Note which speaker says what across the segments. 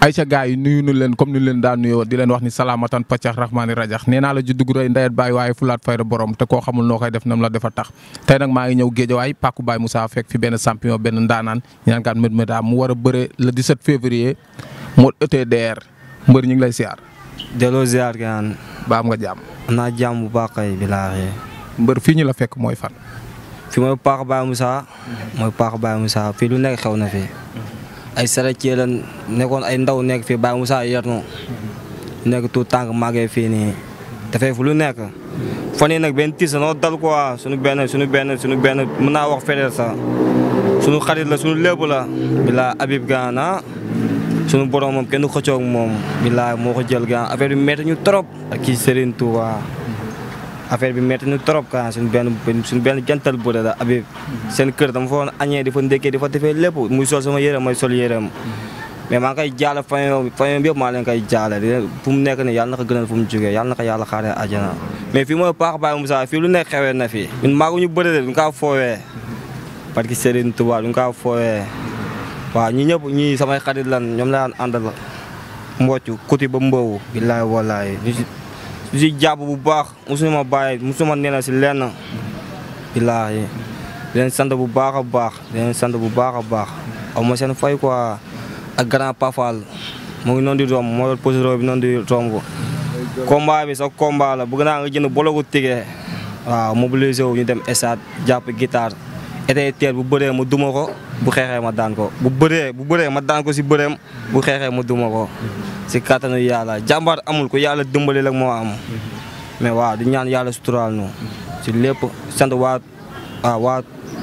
Speaker 1: Aïcha gars yi nuyu nu leen comme ni leen daan nuyoo di leen wax ni salaamatan paccax rahmaani rajax nee naa la ju dugg rëy ndayet baay waaye fulaat fayda borom te koo xamul noo koy def nam la defa tax tey nag maa ngi ñëw géejawaay Pàkku Baye Moussa fekk fi benn champion benn ndaanaan ñu naan kaan mét méta mu war a bëre le 17 février moo ETDR mbër ñu ngi lay siyaar
Speaker 2: delloo ziar gaan
Speaker 1: ba am nga jàmm
Speaker 2: am naa jàmm bu baax kay bilaahi
Speaker 1: mbër fii ñu la fekk mooy fan
Speaker 2: fi mooy Pàkku Baye Moussa mooy Pàkku Baye Moussa fii lu nekk xew na fi ay sarecee lan nekkoon ay ndaw nekk fii Baye Moussa yernu nekk tout tànk màggee fii nii dafay fu lu nekk fan yii nag benn tiis noo dal quoi suñu benn suñu benn suñu benn mën naa wax fedeel sax suñu xarit la suñu lépp la bilaa Habib Gana suñu borom moom kenn xëccoog moom bilaa moo ko jël gaan affaire bi métti ñu trop ak kii Serigne Touba affaire bi métti ñu trop kan suñu benn suñu benn jantal bëre la Habib seen kër dama fa woon añee di fa ndékkee di fa defee lépp muy sol sama yére may sol yéreem mais maa ngi koy jaale famille famille bi yëpp maa leen koy jaale di fu mu nekk nii yàlla na ko gënal fu mu jógee yàlla na ko yàlla xaaree àjjana mais fii mooy Pàkku Baye Moussa fii lu nekk xewee na fi ñun maa ñu bëre de duñ kaa foowee parce que Serigne Touba duñ kaa foowee waaw ñi ñëpp ñii samay xarit lan ñoom la daan àndal mbocc kuti ba mboowu billaahi wallaahi ñu si jàpp bu baax mosuñu ma bàyyi mosuma nee na si lenn billaahi di leen sant bu baax a baax di leen sant bu baax a baax aw ma seen fay quoi ak grand pafal mu ngi noonu di romb moo yor posero bi noonu di romb combat bi sa combat la bëgg naa nga jënd bologu tigee waaw mobilisé wu ñu dem stade jàpp guitare été teer bu bëree mu duma ko bu xeexee ma daan ko bu bëree bu bëree ma daan ko si bëreem bu xeexee ma duma ko si kattanu yàlla jàmbaar amul ko yàlla dimbali rek moo am mais waaw di ñaan yàlla suturaal nu si lépp sant waa waaw waa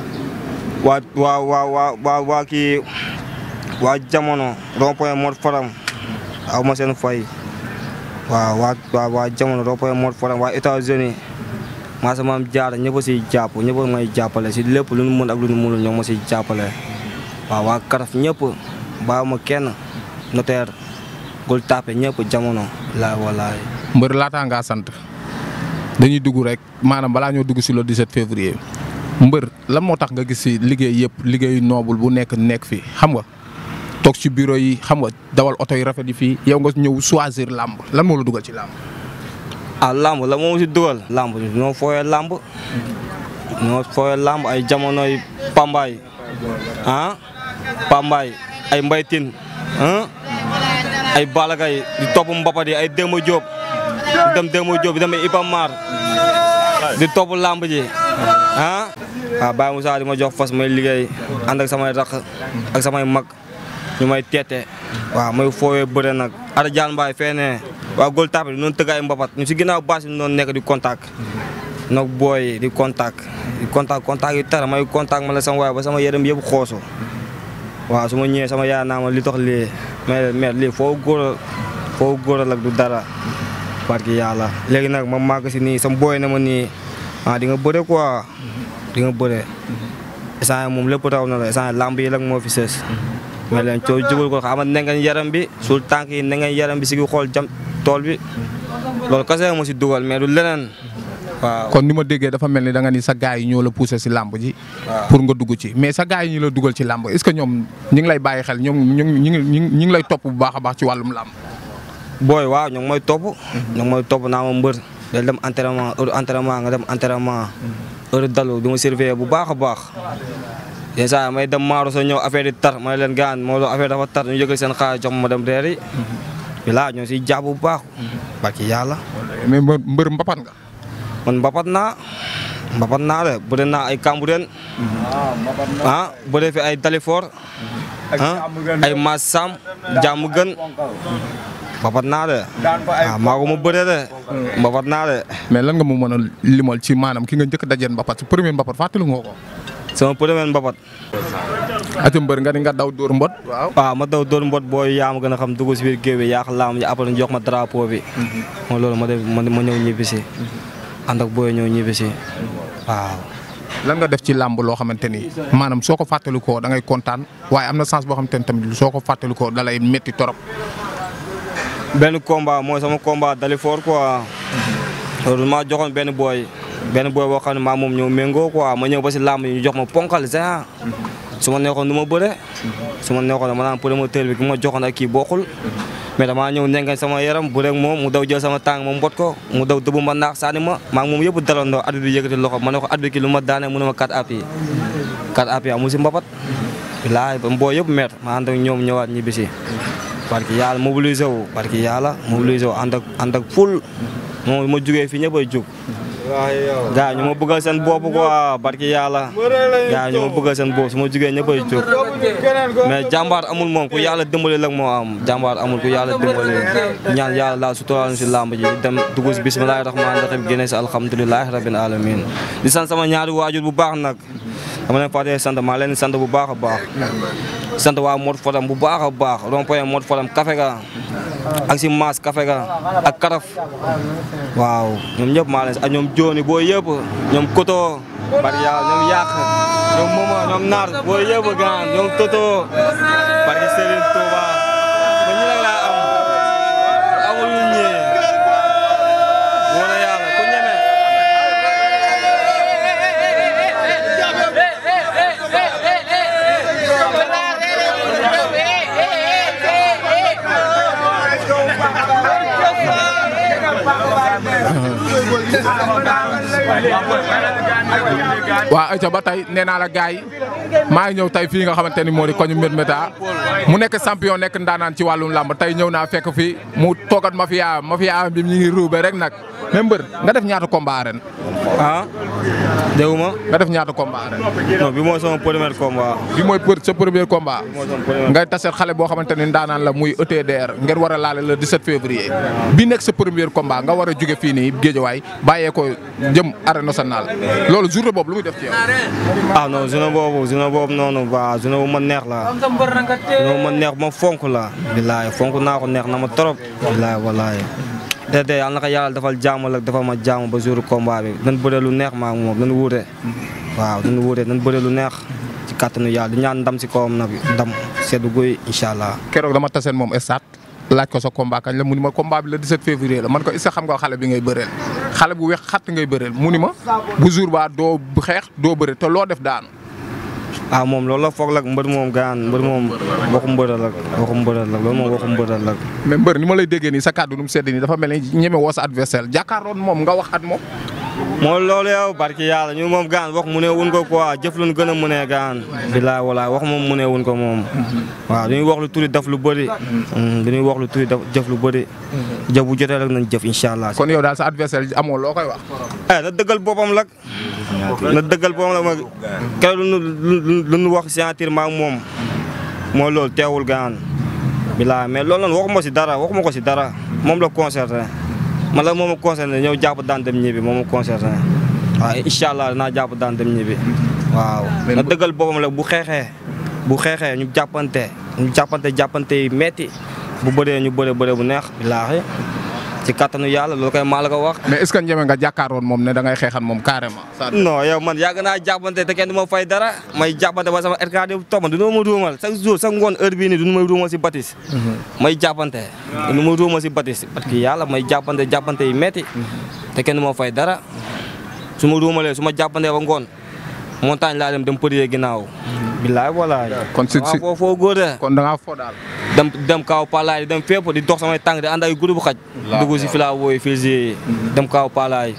Speaker 2: waa waa waa waa waa waa kii waa jamono rond-point Mor Faram aw ma seen fay waaw waa waa waa jamono rond-point Mor Faram waa États-Unis maa sama am jaara ñëpp a siy jàpp ñëpp a may jàppale si lépp lu nu mën ak lu nu mënul ñoo ma siy jàppale waaw waa karaf ñëpp bàyyi ma kenn notaire gul tapé ñëpp jamono laay walaay
Speaker 1: mbër laataa ngaa sant dañuy dugg rek maanaam balaa ñoo dugg si le 17 février mbër lan moo tax nga gis si liggéey yëpp liggéeyu noobul bu nekk nekk fii xam nga toog ci bureau yi xam nga dawal oto yi rafet yi fii yow nga ñëw choisir làmb lan moo la dugal ci làmb.
Speaker 2: ah lamb la moom si dugal lamb ñoo fooyee lamb ñoo fooyee lamb ay jamonoy pambaay ah pambaay ay mbaytin ah ay balagay di topp mbapat yi ay Demba Diop di dem Demba Diop di dem Iba Mar di topp lamb ji ah waaw Baye Moussa di ma jox fas may liggéey ànd ak samay rakk ak samay mag ñu may teete waaw may fooyee bëre nag ada jaan mbaay feene waaw góol tapé noonu tëgg ay mbapat ñu si ginnaaw baas yi noonu nekk di contact nag booy di contact di contact contact yi tara may contact ma la sama waay ba sama yërëm yëpp xoosu waaw su ma ñëwee sama yaay naa ma li tax lii mais mais lii foo góor foo góor ak du dara barki yàlla léegi nag ma màgg si nii sama booy na ma nii ah di nga bëre quoi di nga bëre instant moom lépp raw na la instant lamb yi rek moo fi sës mais leen coow jugul ko xama ne ngeen yaram bi suul tànk yi ne ngeen yaram bi si gi xool jam tool bi loolu kese mo si dugal mais du leneen waaw.
Speaker 1: kon ni ma déggee dafa mel ni da nga ni sa gars yi ñoo la poussé si làmb ji. pour nga dugg ci mais sa gars yi ñu la dugal ci làmb est-ce que ñoom ñi ngi lay bàyyi xel ñoom ñu ngi ñu ngi ñu ngi lay topp bu baax a baax ci wàllum làmb.
Speaker 2: booy waaw ñoo ngi may topp. ñoo ngi may topp naa ma mbër. day dem entraînement heure entraînement nga dem entraînement. heure dalu di ma surveiller bu baax a baax. yenn saa yi may dem maaro sa ñëw affaire yi tar ma ne leen gaan moo affaire dafa tar ñu jógal seen xaalis jox ma dem reer yi. bilaa ñoo siy jàpp bu baax. barki yàlla.
Speaker 1: mais mbër mbër mbapat nga.
Speaker 2: man mbapat naa mbapat naa de bëri naa ay Cambérène. ah bëri fi ay Dalifort. ah ay Massam jàmm gën. mbapat naa de. ah maa ko ma bëree de. mbapat naa de.
Speaker 1: mais lan nga mu mën a limal ci maanaam ki nga njëkk dajeen mbapat si premier mbapat fàttali nga ko.
Speaker 2: sama premier mbapat.
Speaker 1: ati mbër nga ni nga daw dóor mbot. waaw
Speaker 2: waaw ma daw dóor mbot booy yaa ma gën a xam dugg si biir géew bi yaax laam ji après jox ma drapeau bi. mooy loolu ma def ma ñëw ñibbi si. ànd ak booy ñëw ñibbi si waaw.
Speaker 1: lan nga def ci làmb loo xamante ni maanaam soo ko fàttalikoo da ngay kontaan waaye am na sens boo xamante ni tamit soo ko fàttalikoo da lay métti torop.
Speaker 2: benn combat mooy sama combat Dalifort quoi. loolu maa joxoon benn booy. benn booy boo xam ne maa moom ñëw méngoo quoi ma ñëw ba si làmb yi ñu jox ma ponkal géant. su ma neexoon du ma bëre su ma neexoon dama naan promoteur bi ki ma joxoon ak kii bokkul mais damaa ñëw nengañ sama yaram bu rek moom mu daw jël sama tàng ma mbot ko mu daw dëbb ma naax saani ma maa ngi moom yëpp dalandoo at bi yëkkati loxo ma ne ko at bi ki lu ma daane mu ne ma 4 appuis 4 appuis amul si mbapat bilaay ba mboo yëpp met ma ànd ak ñoom ñëwaat ñibbisi parce que yàlla mobilisé wu parce que yàlla mobilisé wu ànd ak ànd ak ful moom ma jugee fii ñëpp ay jug gaa ñu ma bëggal seen bopp quoi barki yàlla gaa ñu ma bëggal seen bopp su ma jugee ñëpp ay jóg mais jàmbaar amul moom ku yàlla dimbali lag moo am jàmbaar amul ku yàlla dimbali ñaan yàlla daal suturaal si làmb ji dem dugg si bismillahi rahmaani rahim génne si alhamdulilahi rabbil alamin di sant sama ñaari waajur bu baax nag dama leen fàttee sant maa leen sant bu baax a baax sant waa Mod Fadam bu baax a baax rond-point Mod Fadam café ga ak si maas café ga ak karaf waaw ñoom ñëpp maa leen ak ñoom jooni boo yëpp ñoom koto bari yàlla ñoom yàq ñoom moma ñoom naar boo yëpp gaan ñoom toto bari Serigne Touba ba ñu nag laa am amul ñu ñee wóor na yàlla ku ñeme
Speaker 1: waa ayca ba tey nee naa la gars yi maa ngi ñëw tey fii nga xamante ni moo di koñu Mbir Méta mu nekk champion nekk ndaanaan ci wàllum làmb tey ñëw naa fekk fi mu toogat mafia mafia bi ñu ngi ruube rek nag mais mbër nga def ñaata combat ren
Speaker 2: ah dégguma
Speaker 1: nga def ñaata combat ren
Speaker 2: non bi mooy sama premier combat
Speaker 1: bi mooy për sa premier combat
Speaker 2: mooy sama premier
Speaker 1: ngay taseet xale boo xamante ni ndaanaan la muy ETDR ngeen war a laale le 17 février bi nekk sa premier combat nga war a jóge fii nii Géejawaay bàyyee ko jëm arène nationale loolu journée boobu lu muy def ci yow.
Speaker 2: ah non journée boobu journée boobu noonu waa journée bu ma neex la journée bu ma neex bu ma fonk la bilaay fonk naa ko neex na ma trop bilaay walaay te te yàlla na ko yàlla defal jàmm ak defal ma jàmm ba jour combat bi dañ bëre lu neex maa moom dañ wuute waaw dañ wuute dañ bëre lu neex ci kàttanu yàlla di ñaan ndam si kawam nag ndam seddu guy incha allah
Speaker 1: keroog dama taseen moom stade laaj ko sa combat kañ la mu ni ma combat bi le 17 février la man ko est-ce que xam nga xale bi ngay bëreel xale bu weex xatt ngay bëreel mu ni ma bu jour ba doo xeex doo bëre te loo def daanu.
Speaker 2: ah moom loolu la foog lak mbër moom gaan mbër moom waxu mbëral ak waxu mbëral ak loolu moom waxu mbëral ak
Speaker 1: mais mbër ni ma lay déggee nii sa kàddu nu mu sedd nii dafa mel ni ñeme woo sa adversaire jàkkaarloon moom nga wax at moom.
Speaker 2: mooy loolu yow barki yàlla ñu moom gaan wax mu ne wun ko quoi jëf lu gën a mu ne gaan bilaay walaay wax moom mu ne wun ko moom waaw dañuy wax lu turi def lu bëri dañuy wax lu turi def jëf lu bëri jëf bu jotee rek nañ jëf incha allah
Speaker 1: kon yow daal sa adversaire amoo loo koy wax.
Speaker 2: eh na dëggal boppam lak na dëggal boppam la ma keroog lu nu lu nu wax signature ma ak moom mooy loolu teewul gaan bilaay mais loolu noonu waxuma si dara waxuma ko si dara moom la concerné man la moom a concerné ñëw jàpp daan dem ñibbi moom a concerné waaw incha allah dinaa jàpp daan dem ñibbi waaw na dëggal boppam la bu xeexee bu xeexee ñu jàppante ñu jàppante jàppante yi metti bu bëree ñu bëree bëree bu neex billaahi ci kattanu yàlla loolu koy maa la ko wax
Speaker 1: mais est-ce que ñeme nga jàkkaaroon moom ne da ngay xeexan moom carrément.
Speaker 2: non yow man yàgg naa jàppante te kenn du ma fay dara may jàppante ba sama RKD bu topp man du ma ruumal chaque jour chaque ngoon heure bii nii du ma ruumal si batis may jàppante du ma ruumal si batis parce que yàlla may jàppante jàppante yi metti te kenn du ma fay dara su ma ruumalee su ma jàppantee ba ngoon montagne laa dem dem përiyee ginnaaw billaay walaay
Speaker 1: kon si si
Speaker 2: foo foo góode
Speaker 1: kon da ngaa fo daal.
Speaker 2: dem dem kaaw palaay dem fépp di dox samay tànk di ànd ay groupe xaj dugg si filaa wooyu fii dem kaaw palaay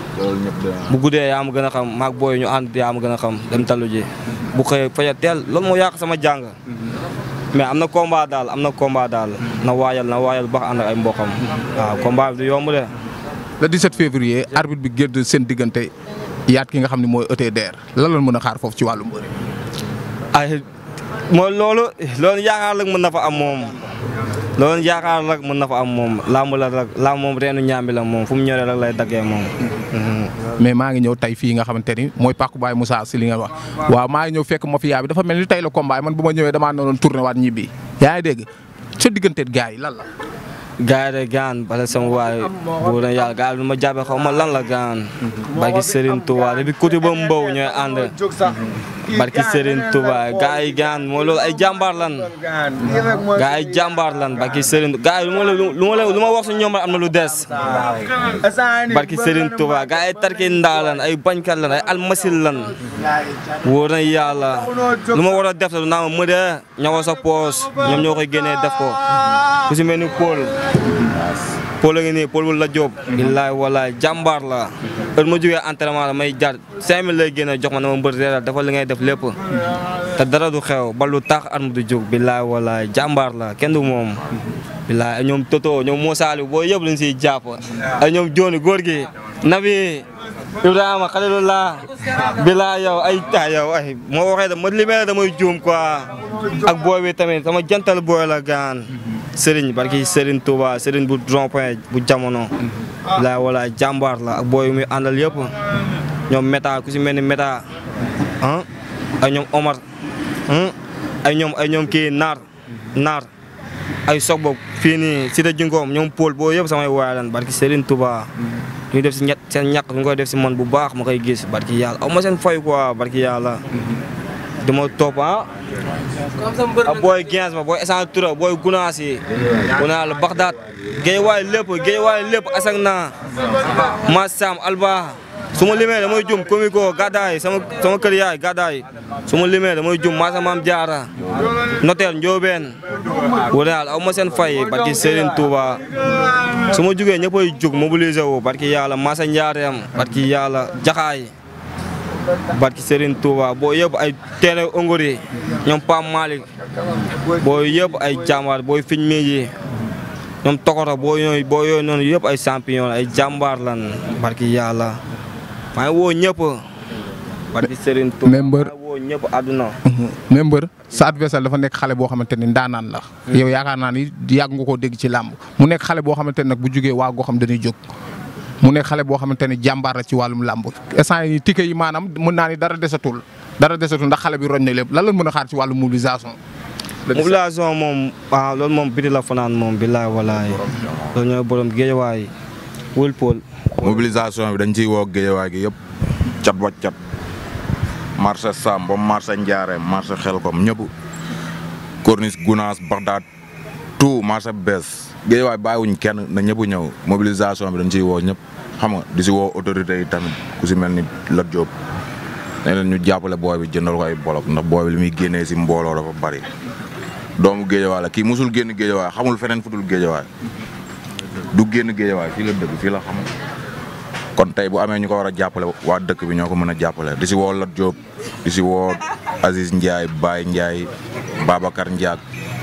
Speaker 2: bu guddee yaa ma gën a xam maag booy ñu ànd yaa ma gën a xam dem talu ji bu xëyee faja teel loolu moo yàq sama jàng mais am na combat daal am na combat daal na waayal na waayal bax ànd ak ay mboqam waaw combat bi du yomb de
Speaker 1: le 17 février arbitre bi génn seen diggante yaat ki nga xam ne mooy ETDR lan la mën a xaar foofu ci wàllu mbëri.
Speaker 2: ay mooy loolu loolu yaakaar rek mën na fa am moom loolu yaakaar rek mën na fa am moom làmb la rek làmb moom reenu ñaambi la moom fu mu ñoree rek lay daggee moom.
Speaker 1: mais maa ngi ñëw tey fii nga xamante ni mooy Pàkku Baye Moussa si li nga wax waaw maa ngi ñëw fekk mafia bi dafa mel ni tey la combat man bu ma ñëwee damaa noonu tourné waat ñibbi yaa ngi dégg sa digganteeg gars yi lan la.
Speaker 2: gaay de gaan bala sama waay bu na yàlla gaay lu ma jàppee xaw ma lan la gaan barki Serigne Touba bi côté ba mbaw ñooy ànd barki Serigne Touba gars yi gaan mooy loolu ay jàmbaar lan gars yi jàmbaar lan barki Serigne gars yi lu ma la lu ma la lu ma wax si ñoom am na lu des barki Serigne Touba gars yi tarki ndaa lan ay bañkat lan ay almasil lan wóor na yàlla lu ma war a def la naa ma mëdee ñëwal sa poos ñoom ñoo koy génnee def ko ku si mel ni Paul Paul a ngi nii Paul bu la Diop. billaay walaay jàmbaar la heure ma jógee entraînement la may jar 5000 lay génne jox ma ne ma mbër reeral dafa li ngay def lépp te dara du xew ba lu tax at mu du jóg billaay walaay jàmbaar la kenn du moom. billaay ay ñoom Toto ñoom Moussa Aliou boo yëpp lañ siy jàpp ay ñoom Jooni góor gi Nabi Ibrahima Khalilullah billaay yow ay ah yow ay moo waxee da ma limee damay juum quoi ak booy bi tamit sama jantal booy la gaan Serigne barki Serigne Touba Serigne bu rond-point bu jamono. bilaay walaay jàmbaar la ak booy yu muy àndal yëpp. ñoom Meta ku si mel ni Meta ah ay ñoom Omar ay ñoom ay ñoom kii Naar Naar ay soog boog fii nii Cité Jingoom ñoom Paul boo yëpp samay waay lan barki Serigne Touba. ñu def si ñett seen ñàkk ñu koy def si man bu baax ma koy gis barki yàlla aw ma seen fay quoi barki yàlla. dama topp ah. ak booy Gens ma booy Essane Toura booy Gunaas yi. Gunaas la Baxdaat. géej waay lépp géej waay lépp asak naa. Massam Alba. su ma limee damay jum komiko gàddaay sama sama kër yaay gàddaay su ma limee damay jum Massa Maam Jaara notaire Njoobeen. Gunaas aw ma seen fay barki Serigne Touba. su ma jugee ñëppay jug mobiliser wu barki yàlla Massa Njaareem barki yàlla Jaxaay. barki Serigne Touba boo yëpp ay teere ongori ñoom Pam Malick boo yëpp ay jàmbaar booy fiñ mi yi ñoom tokoto boo yooyu boo yooyu noonu yëpp ay champion ay jàmbaar lan barki yàlla maa ngi woo ñëpp barki Serigne Touba
Speaker 1: mais mbër
Speaker 2: maa ngi woo ñëpp àdduna
Speaker 1: mais mbër sa adversaire dafa nekk xale boo xamante ni ndaanaan la yow yaakaar naa ni yàgg nga koo dégg ci làmb mu nekk xale boo xamante ni nag bu jugee waa goo xam dañuy jóg mu nekk xale boo xamante ni jàmbaar la ci wàllum làmb instant yi ticket yi maanaam mën naa ni dara desatul dara desatul ndax xale bi roñ na lépp lan la mën a xaar ci wàllum mobilisation.
Speaker 2: mobilisation moom waaw loolu moom biti la fanaan moom billaay walaay loolu ñooy borom géejawaay wul pool
Speaker 3: mobilisation bi dañ ciy woo géejawaay gi yëpp cat ba cat marché Sam ba marché Njaareem marché Xelkom ñëpp corniche Gunaas Baxdaat tout marché bees géejawaay bàyyiwuñ kenn na ñëpp ñëw mobilisation bi dañ ciy woo ñëpp xam nga di si woo autorités yi tamit ku si mel ni Lat Diop ne leen ñu jàppale booy bi jëndal ko ay bolok ndax booy bi li muy génnee si mbooloo dafa bari doomu géejawaay la kii musul génn géejawaay xamul feneen fu dul géejawaay du génn géejawaay fii la dëkk fii la xam kon tey bu amee ñu ko war a jàppale waa dëkk bi ñoo ko mën a jàppale di si woo Lat Diop di si woo Aziz Ndiaye Baye Ndiaye Babacar Ndiak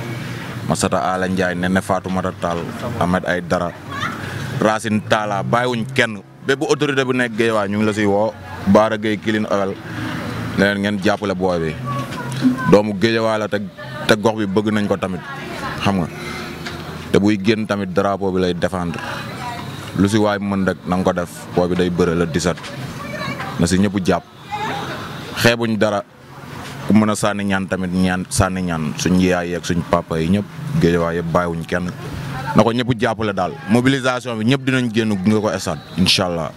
Speaker 3: Masata Ala Ndiaye Nene Fatoumata Tall Ahmed ay dara Racine Talla bàyyiwuñ kenn bépp autorité bu nekk géejawaay ñu ngi la si woo Baara Gueye Kilin Owel ne leen ngeen jàppale booy bi doomu géejawaay la te te gox bi bëgg nañ ko tamit xam nga te buy génn tamit drapeau bi lay défendre lu si waay mën rek na nga ko def booy bi day bëre la 17 na si ñëpp jàpp xeebuñ dara ku mën a sànni ñaan tamit ñaan sànni ñaan suñ yaay yeeg suñ papa yi ñëpp géejawaay yëpp bàyyiwuñ kenn na ko ñëpp jàppale daal mobilisation bi ñëpp dinañ génn nga ko stade incha allah.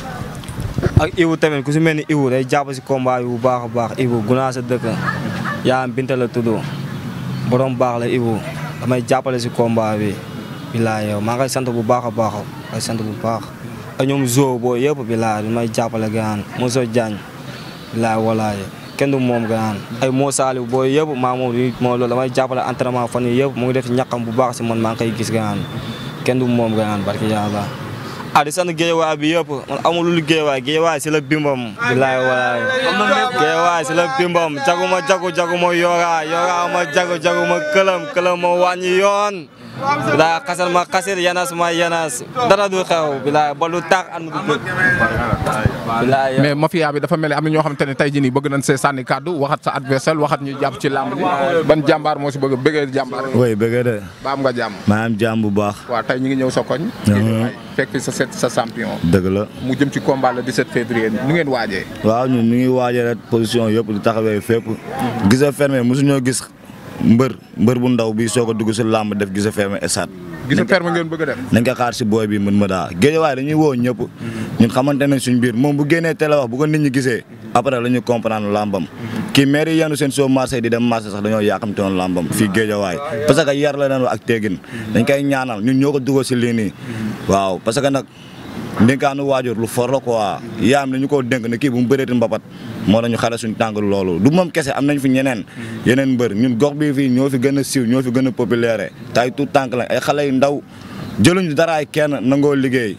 Speaker 2: ak Ibu tamit ku si mel ni Ibu day jàpp si combat bi bu baax a baax Ibu gunaa sa dëkk yaa am Binta la tudd borom baax la Ibu damay jàppale si combat bi bilaay yow maa ngi koy sant bu baax a baax ay sant bu baax ak ñoom zo boo yëpp bilaay damay jàppale gaan Moussa Diagne bilaay walaay kenn du moom gaan ay moo saali boo yëpp maa moom di moo loolu damay jàppale entraînement fan yi yëpp mu ngi def ñaqam bu baax si man maa ngi koy gis gaan kenn du moom gaan barki yàlla ah di sant géewaay bi yëpp man amul lu géewaay géewaay si la bimbam bilaay walaay géewaay si la bimbam jaguma jagu jaguma yora yora ma jagu jaguma këlam këlam ma wàññi yoon bilaay xasal ma xasir yanas ma yanas dara du xew bilaay ba lu tax an du bëgg bilaay
Speaker 1: mais mafia bi dafa mel ni am na ñoo xamante ne tey jii nii bëgg nañ see sànni kàddu waxat sa adversaire waxat ñu jàpp ci làmb ji ban jàmbaar moo si bëgg bëggee jàmbaar
Speaker 4: oui bëgg de
Speaker 1: ba am nga jàmm
Speaker 4: maa am jàmm bu baax
Speaker 1: waaw tey ñu ngi ñëw sa koñ fekk fi sa set sa champion
Speaker 4: dëgg la
Speaker 1: mu jëm ci combat le 17 février nu ngeen waajee
Speaker 4: waaw ñun ñu ngi waajee rek position yëpp di taxawee fépp gis a fermé mosuñoo gis mbër mbër bu ndaw bi soog a dugg si làmb def gis a fermé esat
Speaker 1: gis ferme ngeen bëgg a def
Speaker 4: nañ ko xaar si booy bi mën ma daa géejawaay dañuy woo ñëpp ñun xamante nañ suñ biir moom bu génnee télé wax bu ko nit ñi gisee après la ñu comprendre làmbam kii maire yi yenu seen soo marché di dem marché sax dañoo yaakamte woon làmbam fii géejawaay parce que yar la leen ak teegin dañ koy ñaanal ñun ñoo ko dugal si lii nii waaw parce que nag ndénkaanu waajur lu for la quoi yaam ne ñu ko dénk ne kii bu mu bëreeti mbapat moo tax ñu xale suñu tànk loolu du moom kese am nañ fi ñeneen yeneen mbër ñun gox bii fii ñoo fi gën a siiw ñoo fi gën a populaire te ay tout tànk lañ ay xale yu ndaw jëluñu daraay kenn nangoo liggéey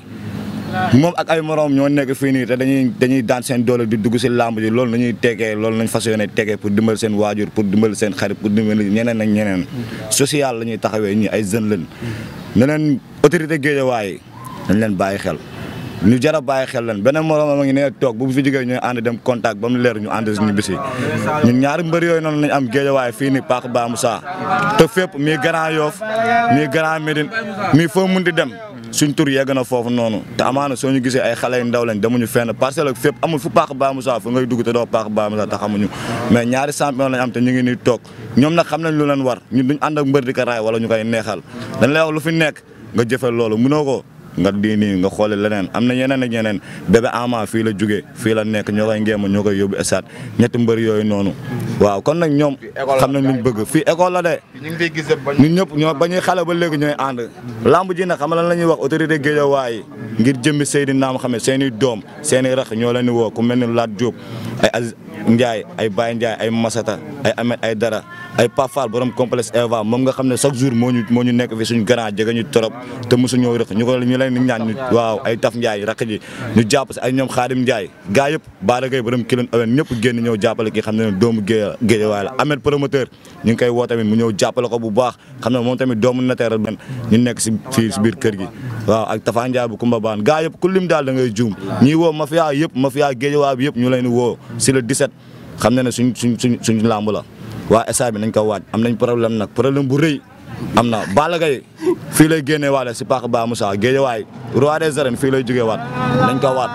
Speaker 4: moom ak ay moroom ñoo nekk fii nii te dañuy dañuy daan seen doole di dugg si làmb ji loolu nañuy tegee loolu nañ fas yéene tegee pour dimbal seen waajur pour dimbal seen xarit pour dimbal ñeneen ak ñeneen social la ñuy taxawee ñi ay jeunes lañ ne leen autorité géejawaay dañ leen bàyyi xel ñu jar a bàyyi xel leen beneen moroom a ngi ne toog bu fi jógee ñooy ànd dem contact ba mu leer ñu ànd ñu bisi ñun ñaari mbër yooyu noonu lañ am géejawaay fii nii Paak Ba Moussa te fépp mii Grand Yoff mii Grand Médine mii foo munti dem suñ tur yegg na foofu noonu te amaana soo ñu gisee ay xale yu ndaw lañ demuñu fenn parcelle ak fépp amul fu Paak Ba Moussa fu ngay dugg te doo Paak Ba Moussa te xamuñu mais ñaari champion lañ am te ñu ngi nii toog ñoom nag xam nañ lu leen war ñun duñ ànd ak mbër di ko raay wala ñu koy neexal dañ lay wax lu fi nekk nga jëfee loolu mënoo ko nga di nii nga xoole leneen am na yeneen ak ñeneen bébé ama fii la jóge fii la nekk ñoo koy ngeema ñoo koy yóbbu esat ñetti mbër yooyu noonu waaw kon nag ñoom xam nañ luñ bëgg fii école la de
Speaker 3: ñu ngi fiy gisee bañ.
Speaker 4: ñun ñëpp ñoo ba ñuy xale ba léegi ñooy ànd lamb ji nag xam lan la ñuy wax autorité Guédiawaye ngir jëmmi Seydina Mohamed seen i doom seen i rax ñoo leen di woo ku mel ni Lat Diop ay Aziz Ndiaye ay Baye Ndiaye ay Masata ay Ahmed ay Dara ay Pafal borom complexe Eva moom nga xam ne chaque jour moo ñu moo ñu nekk fi suñu grand jege ñu torop te mosu ñoo rëq ñu ko ñu leen di ñaan ñu waaw ay Taf Ndiaye rakk ji ñu jàpp si ay ñoom Khadim Ndiaye gaa yëpp Baara Gueye borom kilon awen ñëpp génn ñëw jàppale ki xam ne doomu Guédia Guédiawaye la Ahmed promoteur ñu ngi koy woo tamit mu ñëw jàppale ko bu baax xam ne moom tamit doomu nateeral ben ñu nekk si fii si biir kër gi waaw ak Tafa Ndiaye bu Kumba Baan gaa yëpp ku lim daal da ngay juum ñii woo mafia yëpp mafia Guédiawaye bi yëpp ñu leen di woo si le 17 xam ne ne suñ suñ suñ suñ làmb la waa SA bi nañ ko waaj am nañ problème nag problème bu rëy am na Balla Gaye fii lay génnee waale si Paak Ba Moussa Guédiawaye roi des arènes fii lay jógee waat nañ ko waat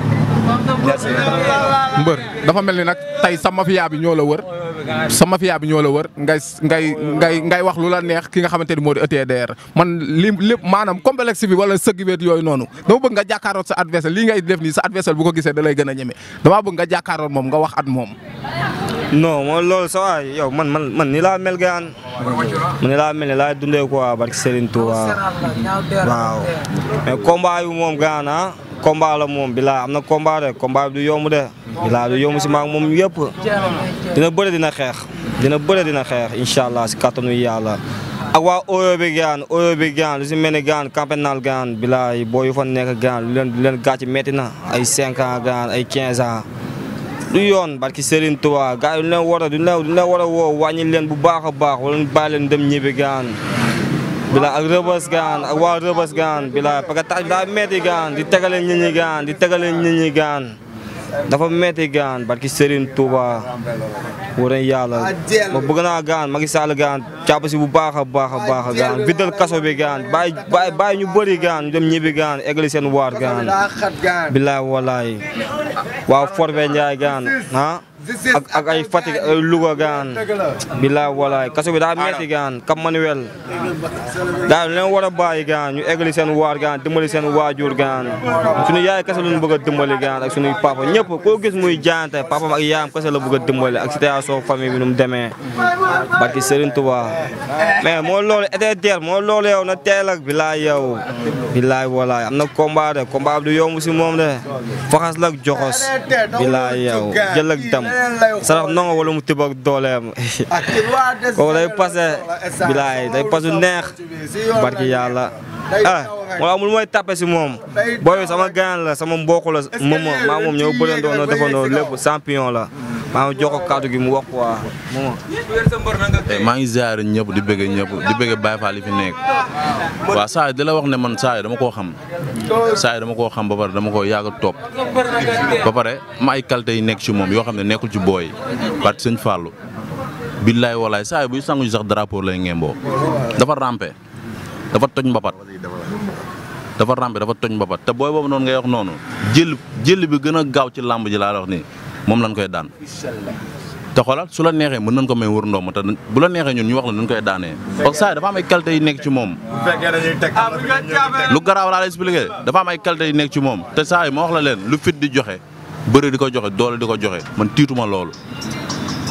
Speaker 1: mbër dafa mel ni nag tey sa mafia bi ñoo la wër sa mafia bi ñoo la wër ngay ngay ngay ngay wax lu la neex ki nga xamante ni moo di ETDR man li lépp maanaam complexe bi wala sëgg beet yooyu noonu dama bëgg nga jàkkaaroot sa adversaire lii ngay def nii sa adversaire bu ko gisee da lay gën a ñeme damaa bëgg nga jàkkaaroot moom nga wax at moom.
Speaker 2: non mooy loolu sa waay yow man man man ni laa mel gaan man ni laa mel ni laa dundee quoi barki Serigne Touba waaw mais combat yu moom gaan ah combat la moom bilaa am na combat de combat bi du yomb de bilaa du yomb si maag moom yëpp dina bëre dina xeex dina bëre dina xeex incha allah si kattanu yàlla ak waa oyo bi gaan oyo bi gaan lu si mel ni gaan campenal gaan bilaay boo yu fa nekk gaan lu leen lu leen gàcc metti na ay 5 ans gaan ay 15 ans du yoon barki Serigne Touba gars yi du leen war a du leen du leen war a woo wàññi leen bu baax a baax wala ñu bàyyi leen dem ñibbi gaan bila ak rëbës gaan ak waa rëbës gaan bila parce que tax daa metti gaan di tegale nit ñi gaan di tegale nit ñi gaan dafa metti gaan barki Serigne Touba wara yàlla ma bëgg naa gaan Macky Sall gaan jàpp si bu baax a baax a baax a gaan viddal kaso bi gaan bàyyi bàyyi bàyyi ñu bëri gaan ñu dem ñibbi gaan eggali seen waar gaan bilaay walaay waaw Forbe Ndiaye gaan ah ak ak ay Fatick ay Louga gaan bilaay walaay kaso bi daa metti gaan Cap Manuel daa leen war a bàyyi gaan ñu eggali seen waar gaan dimbali seen waajur gaan suñu yaay kese lañu bëgg a dimbali gaan ak suñuy papa ñëpp koo gis muy jaante papam ak yaayam kese la bëgg a dimbali ak situation famille bi nu mu demee barki Serigne Touba mais moo loolu ETDR moo loolu yow na teel ak bilaay yow bilaay walaay am na combat de combat bi du yomb si moom de faxas la ak joxos bilaay yow jël ak dam sarax nongo wala mu tibb ak dooleem kooku day passé bilaay day passé neex barki yàlla ah wala amul mooy tappe si moom booy sama gaan la sama mbokk la moom maa moom ñoo bëlandoo noo defandoo lépp champion la maa ngi jox ko kàddu gi mu wax quoi moom
Speaker 5: maa ngi ziare ñëpp di bëgg ñëpp di bëgg Baye Fall yi fi nekk waaw saa yi di la wax ne man saa yi dama koo xam saa yi dama koo xam ba pare dama koo yàgg a topp ba pare ma ay qualité yi nekk ci moom yoo xam ne nekkul ci booy parce que sëñ Fallou billaay walaay saa yi buy sangu sax drapeau lay ngemboo dafa rampe dafa toj mbapat dafa rampe dafa toj mbapat te booy boobu noonu ngay wax noonu jël jël bi gën a gaaw ci làmb ji laa la wax nii moom lañ koy daan te xoolal su la neexee mën nañ ko may wër ndoom te bu la neexee ñun ñu wax la nuñ koy daanee parce que saa yi dafa am ay qualité yi nekk ci moom lu garaaw laa lay expliqué dafa am ay qualité yi nekk ci moom te saa yi ma wax la leen lu fit di joxe bëri di ko joxe doole di ko joxe man tiituma loolu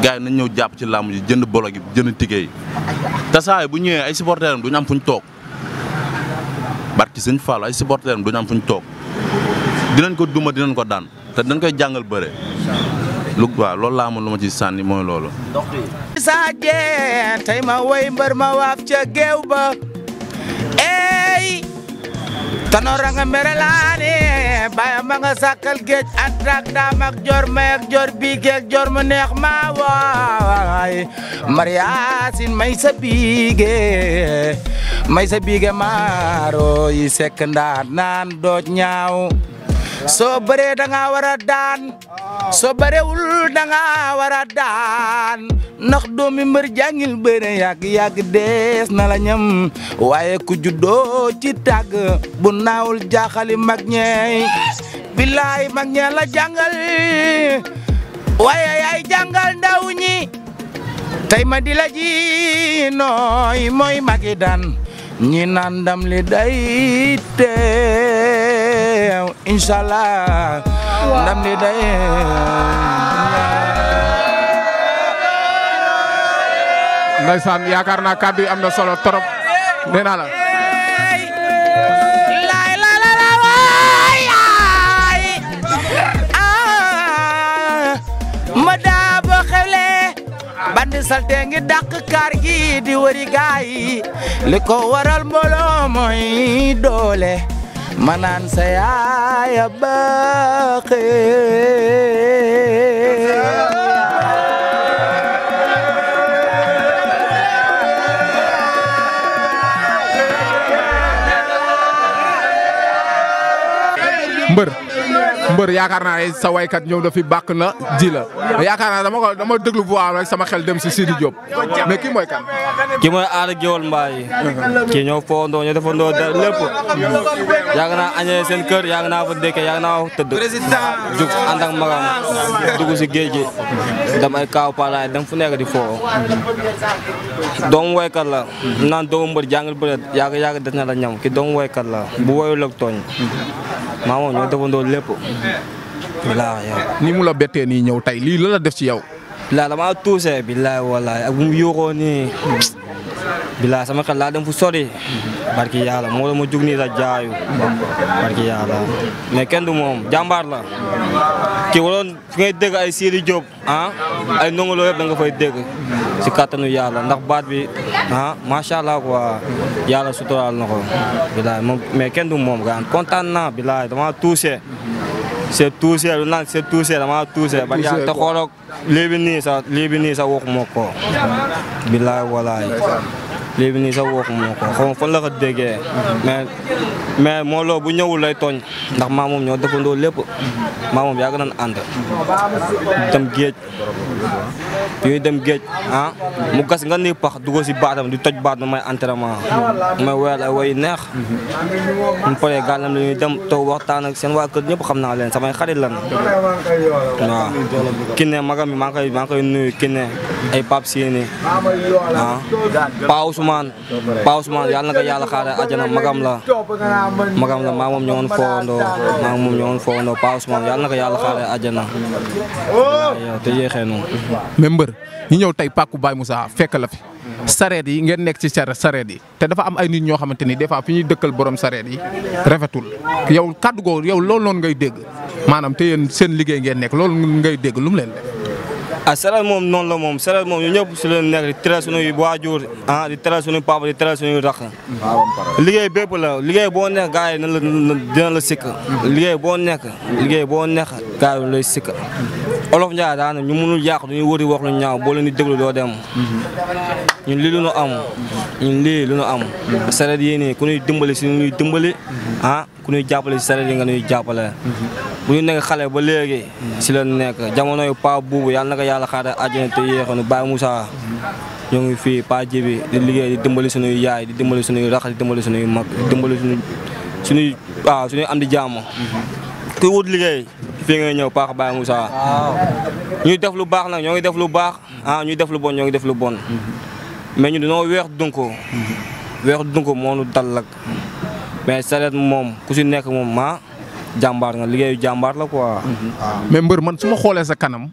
Speaker 5: gars yi nañ ñëw jàpp ci làmb ji jënd bolo gi jënd ticket yi te saa yi bu ñëwee ay supporters am du ñu am fu ñu toog barki sëñ Fall ay supporters am du ñu am fu ñu toog dinañ ko duma dinañ ko daan te dañ koy jàngal bëre lu waaw loolu laa amoon lu ma ci sànni mooy loolu.
Speaker 6: Issa Dieng tey ma woy mbër ma waaf ca géew ba ey tanora nga mere laane baya ma nga sàkkal géej atrak daam ak jor may ak jor bi geeg jor mu neex ma waay mariasin may sa biige may sa biige maaro yi sekk ndaat naan dooj ñaaw soo bëree da nga war a daan soo bëreewul da nga war a daan ndax doomi mbër jàngil bëre yàgg yàgg dees na la ñam waaye ku juddoo ci tàgg bu naawul jaaxali mag ñeey billaay mag ñee la jàngal waaye yaay jàngal ndaw ñi tey ma di la ji nooy mooy magi daan ñi naan ndam li day teew inshallah ndam li day
Speaker 1: Ndeysaan yaakaar naa kàddu yi am na solo trop nee naa la.
Speaker 6: laay la la la waay ay ah ma daa ba xewle bandi salte ngi dàq kaar gi di wëri gaay li ko waral mbooloo mooy doole ma naan sa yaaya baaxee
Speaker 1: mbër mbër yaakaar naa ne sa waykat ñëw na fi bàkk na ji la yaakaar naa dama ko dama déglu bu am rek sama xel dem si Sidi Diop mais kii mooy kan.
Speaker 2: ki mooy aada géwal mbaay kii ñoo foondoo ñoo defandoo da lépp yàgg naa añee seen kër yàgg naa fa dëkkee yàgg naa fa tëdd jug ànd ak magam dugg si géej gi dem ay kaaw paalaay dem fu nekk di foo doomu woykat la naan doomu mbër jàngal bëreet yàgg yàgg des na la ñam ki doomu woykat la bu woyul ak tooñ maa moom ñoo defandoo lépp bilaa yow
Speaker 1: ni mu la bettee nii ñëw tey lii la la def ci yow.
Speaker 2: bilaa damaa tuuse bilaay walaay ak bu mu yuuxoo nii bilaay sama xel laa dem fu sori barki yàlla moo la ma jug nii sa jaayu barki yàlla mais kenn du moom jàmbaar la kii waroon fi ngay dégg ay Sidi Diop ah ay ndongolo yëpp da nga fay dégg si kàttanu yàlla ndax baat bi ah macha allah quoi yàlla suturaal na ko bilaay moom mais kenn du moom gaan kontaan naa bilaay dama tuuse c'est tuuse lu naan c'est tuuse dama tuuse ba yàlla te xooloo lii bi nii sax lii bi nii sax waxuma ko bilaay walaay lii bi nii sax waxuma ko xaw ma fan la ko déggee mais mais moo loo bu ñëwul lay tooñ ndax maa moom ñoo defandoo lépp maa moom yàgg nañ ànd dem géej yooyu dem géej ah mu gas nga ni pax dugg si baatam di toj baat may entraînement may woyal ay woy neex mu paree gàllam la ñuy dem toog waxtaan ak seen waa kër ñëpp xam naa leen samay xarit lan waaw kinne magam bi maa ngi koy maa ngi koy nuyu kinne ay pap siini ah Pa Ousmane Pa Ousmane yàlla na ko yàlla xaare àjjana magam la magam la maa moom ñoo woon foowandoo maa moom ñoo woon foowandoo Pa Ousmane yàlla na ko yàlla xaare àjjana yow te yéexee noonu
Speaker 1: mais mbër ñu ñëw tey pàkku Baye Moussa fekk la fi sareet yi ngeen nekk ci sareet yi te dafa am ay nit ñoo xamante ni des fois fi ñuy dëkkal borom sareet yi rafetul yow kàddu googu yow loolu noonu ngay dégg maanaam te yéen seen liggéey ngeen nekk loolu ngay dégg lu mu leen def.
Speaker 2: ah sareet moom noonu la moom sareet moom ñu ñëpp si leen nekk di tere suñuy waajur ah di tere suñuy papa di tere suñuy rakk liggéey bépp la liggéey boo nekk gars yi na la dina la sikk liggéey boo nekk liggéey boo nekk gars yi lay sikk olof Ndiaye daana ñu mënul yàq duñuy wëri wax lu ñaaw boo leen di déglu doo dem ñun lii lu ñu am ñun lii lu ñu am sareet yi nii ku ñuy dimbali si ñuy dimbali ah ku ñuy jàppale si sareet yi nga ñuy jàppale bu ñu nekk xale ba léegi si la nekk jamono yu pa buubu yàlla na ko yàlla xaare àjjana te yéexanu Baye Moussa ñoo ngi fii pa jibi di liggéey di dimbali suñuy yaay di dimbali suñuy rax di dimbali suñuy mag di dimbali suñuy suñuy waaw suñuy am di jàmm kuy wut liggéey fii ngay ñëw paax Baye Moussa ñuy def lu baax nag ñoo ngi def lu baax ah ñuy def lu bon ñoo ngi def lu bon mais ñu dañoo weex dunko weex dunko moo nu dal lak mais sareet moom ku si nekk moom ma jàmbaar nga liggéeyu jàmbaar la quoi.
Speaker 1: mais mbër man su ma xoolee sa kanam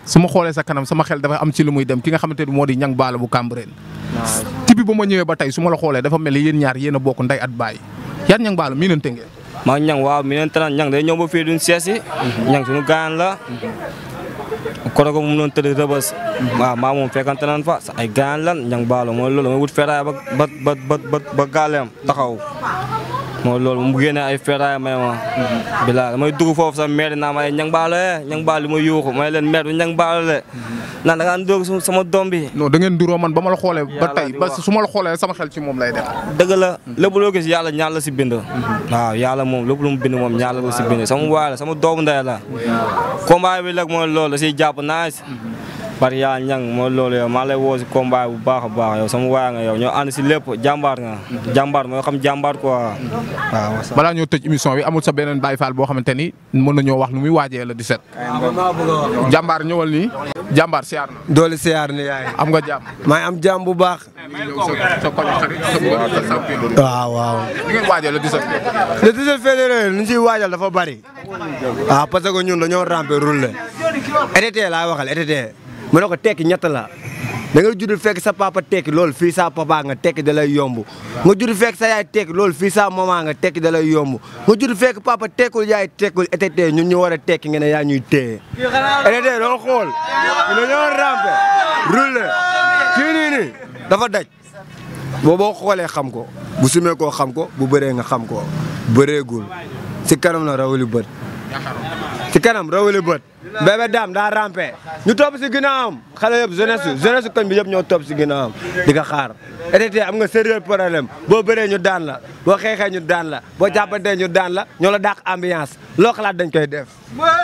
Speaker 1: su ma xoolee sa kanam sama xel dafa am ci lu muy dem ki nga xamante ni moo di ñang baala bu Cambérène tibi ba ma ñëwee ba tey su ma la xoolee dafa mel ni yéen ñaar yéen a bokk ndey at baay yan ñang baala miinante ngeen
Speaker 2: maa ñang waaw mi neen tanaan ñang day ñëw ba fii duñ seesi ñang suñu gaayan la kono ko mu noon tëdd rëbës waaw maa moom fekkante naan fa sa ay gaayan lan ñang baalo mooy loolu mooy wut feraay ba ba ba ba ba ba gaaleem taxaw mooy loolu mu génne ay feraay may ma bilaa damay dugg foofu sax maire naa ma ay ñang baalo e ñang baalo li ma yuuxu may leen maire du ñang baalo le naan da ngaa dóog sama doom bi
Speaker 1: non da ngeen duroo man ba ma la xoolee ba
Speaker 2: Yàlla
Speaker 1: tey
Speaker 2: di
Speaker 1: ba
Speaker 2: wax.
Speaker 1: su ma la xoolee sama xel ci moom lay dem
Speaker 2: dëgg la lépp loo gis yàlla ñaar la si bind waaw yàlla moom lépp lu mu bind moom ñaar la ko si bind sama waay la sama doomu ndey la combat bi nag mooy loolu da siy jàpp nice bari yàlla ñang mooy loolu yow maa lay woo si combat bu baax a baax yow sama waay nga yow ñoo ànd si lépp jàmbaar nga jàmbaar mooy xam jàmbaar quoi waaw
Speaker 1: balaa ñoo tëj émission bi amul sa beneen Baye Fall boo xamante ni mën nañoo wax nu muy waajee la 17 jàmbaar ñëwal nii jàmbaar siyaar na
Speaker 7: doole siyaar ni yaay
Speaker 1: am nga jàmm
Speaker 7: maa ngi am jàmm bu baax
Speaker 1: ñëw sa sa koñ xarit sa mbër sa champion
Speaker 7: waaw waaw
Speaker 1: ni ngeen waajee la 17
Speaker 7: le 17 février lu ñu ciy waajal dafa bari waaw parce que ñun dañoo ramper roule été laa waxal été mu ne ko tekki ñett la da nga judd fekk sa papa tekki loolu fii sa papa nga tekki da lay yomb nga judd fekk sa yaay tekki loolu fii sa maman nga tekki da lay yomb nga judd fekk papa tekkul yaay tekkul été ñun ñu war a tekki nga ne yaa ñuy téye été doo xool ñu dañoo ramper roule kii nii nii dafa daj boo boo xoolee xam ko bu sumee koo xam ko bu bëree nga xam ko bëreegul si kanam la rawali bët si kanam rawali bët bébé daam daa rampe ñu topp si ginnaawam xale yëpp jeunesse jeunesse koñ bi yëpp ñoo topp si ginnaawam di ko xaar été am nga sérieux problème boo bëree ñu daan la boo xeexee ñu daan la boo jàppantee ñu daan la ñoo la dàq ambiance loo xalaat dañ koy def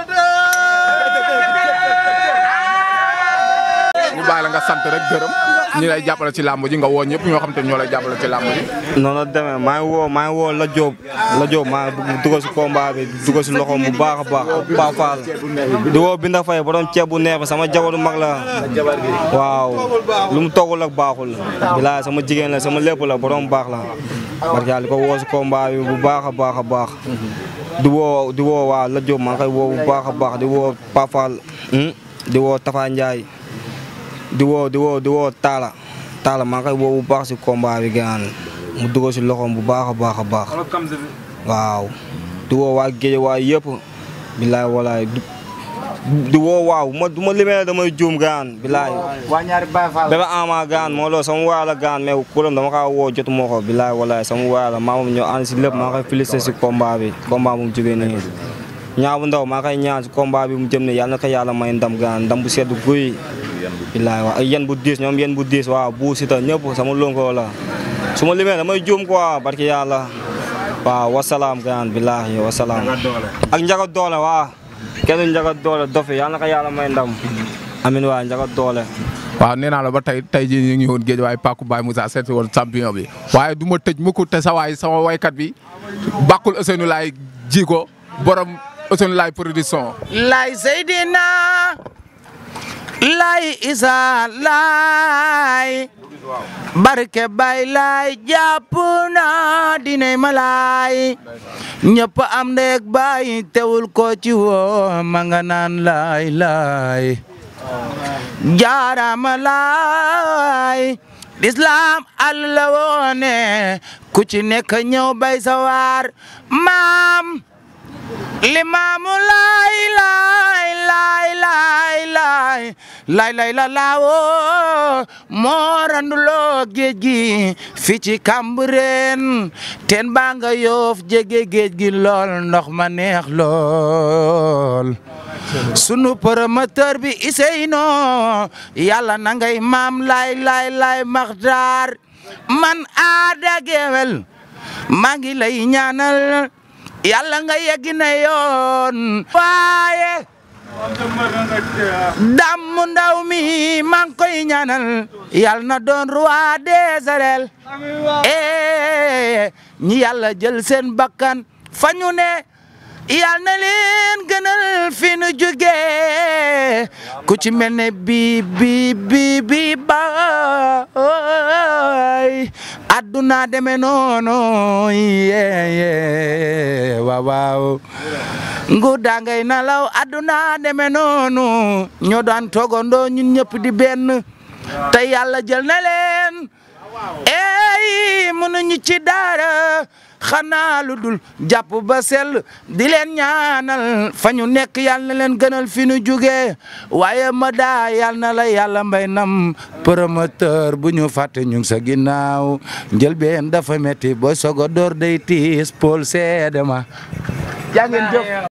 Speaker 1: ñu bàyyi la nga sant rek gërëm ñi lay jàppale ci làmb ji nga woo ñëpp ñoo xam te ñoo lay jàppale ci làmb ji
Speaker 2: noonu la demee maa ngi woo maa ngi woo la Diop la Diop maa ngi bëgg dugal si combat bi dugal si loxoom bu baax a baax Pa Fall di woo Binda Faye borom ceeb bu neex bi sama jabaru mag la waaw lu mu toggul ak baaxul bilaay sama jigéen la sama lépp la borom baax la parce que di ko woo si combat bi bu baax a baax a baax di woo di woo waa la Diop maa ngi koy woo bu baax a baax di woo Pa Fall di woo Tafa Ndiaye di woo di woo di woo Talla Talla maa ngi koy woo bu baax si combat bi gaan mu dugal si loxoom bu baax a baax a baax waaw di woo waa géej waa yëpp bilaay walaay du di woo waaw ma du ma limee damay juum gaan bilaay
Speaker 6: waa ñaari Baye Fall
Speaker 2: bébé ama gaan moo loolu sama waay la gaan mais kuram dama kaa woo jotu moo ko bilaay walaay sama waay la maa moom ñoo ànd si lépp maa koy félicité si combat bi combat bu mu jógee nii ñaa bu ndaw maa koy ñaan si combat bi mu jëm ne yàlla na ko yàlla may ndam gaan ndam bu sedd guy bilaay waaw ay yen bu diis ñoom yen bu diis waaw bu sita ñëpp sama lonko la su ma limee damay juum quoi barki yàlla waaw wasalaam gaan bilaay wasalaam ak njaga doole waa kenn njaga doole dofi yàlla na ko yàlla may ndam amin waa njaga doole
Speaker 1: waaw nee naa la ba tey tey jii ñu ngi woon géej waaye Paku Baye Moussa seeti woon champion bi waaye du ma tëj mukk te sa waay sama waykat bi bàkkul Ousseynou Laye ji ko borom Ousseynou Laye production
Speaker 6: lay Seydina lay Isa lay barke bay lay jàpp na dinay ma lay ñëpp am ndek bay teewul ko ci woo ma nga naan lay lay jaarama lay lislaam Allah woone ku ci nekk ñëw bay sawar maam limaamu laay laay laay laay laay laay laay la laawoo moo randuloo géej gi fi ci Cambérène teen baa nga yoof jege géej gi lool ndox ma neex lool sunu promoteur bi Iseyno yàlla na ngay maam laay laay laay maxtaar man aada gewel maa ngi lay ñaanal yàlla nga yegg na yoon waaye damm ndaw mi maa ngi koy ñaanal yàlla na doon roi des arènes eh ñi yàlla jël seen bakkan fa ñu ne yal na leen gënal fi nu jógee ku ci mel ne bi bi bi bi baay adduna deme noonu yee waaw waaw nguur daa ngay nalaw adduna deme noonu ñoo daan toogandoo ñun ñëpp di benn te yàlla jël na leen ey mënuñu ci dara xanaa lu dul jàpp ba sell di leen ñaanal fa ñu nekk yàlla na leen gënal fi ñu jugee waaye ma daa yàlla na la yàlla mbay nam promoteur bu ñu fàtte ñu ngi sa ginnaaw njëlbeen dafa metti booy sogo door day tiis Paul seede ma jaa ngeen jëf